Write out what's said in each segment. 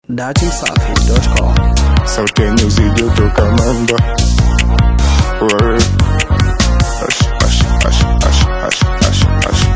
datimsafi.com. sauti yenye uzito toka mamba Wewe. Ash, ash, ash, ash, ash, ash, ash.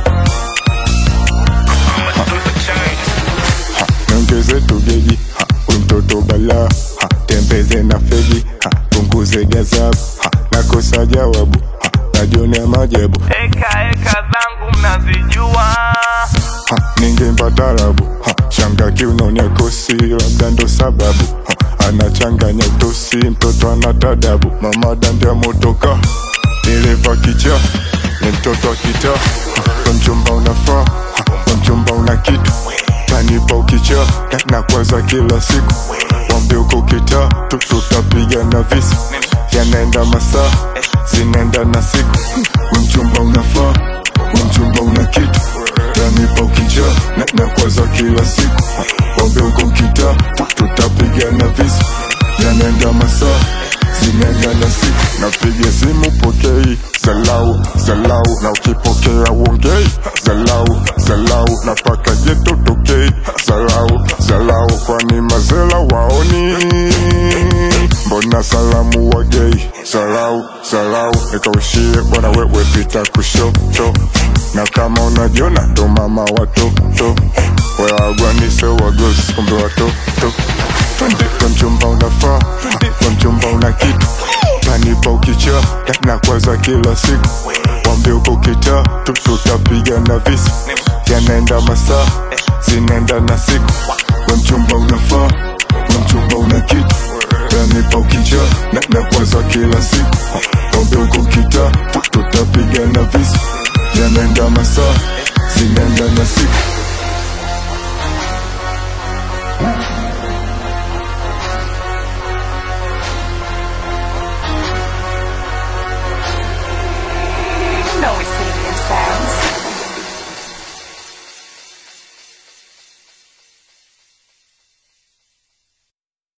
Ha, niongeze tugeji Ha, huyu mtoto bala Ha, tembeze na fegi Ha, punguze gazabu Ha, nakosa jawabu Ha, najionea majabu Eka eka zangu mnazijua, Ha, ningempa tarabu Ha, shanga kiunonya kosi labda ndo sababu Ha, anachanganya utosi mtoto ana tadabu mama dandia motoka dereva kicha ni mtoto wa kita Ha, kwa mchumba unafaa Ha, kwa mchumba una kitu tanipa ukicha na nakwaza kila siku wambe uko kita tu- tutapiga na visi yanaenda masaa zinaenda na siku we mchumba unafaa we mchumba una kitu tanipa ukicha na nakwaza kila siku wambe uko kita tu- tutapiga na visi yanaenda masaa zinaenda na siku napiga simu pokei zalau zalau na ukipokea uongei zalau zalau napaka jeto tokei zalau zalau kwani mazela waoni mbona salamu wagei zalau zalau nikaushie bwana wewe pita kushoto na kama unajiona ndo mama watoto weagwanise wagosi kumbe watoto twende kwa mchumba unafaa kwa mchumba una kitu tanipa ukicha na kwaza kila siku wambe uko kita tu- tutapiga na visi yanaenda masaa zinaenda na siku we mchumba unafaa we mchumba una kitu tanipa ukicha na, na kwaza kila siku wambe uko kita tu- tutapiga na visi yanaenda masaa zinaenda na siku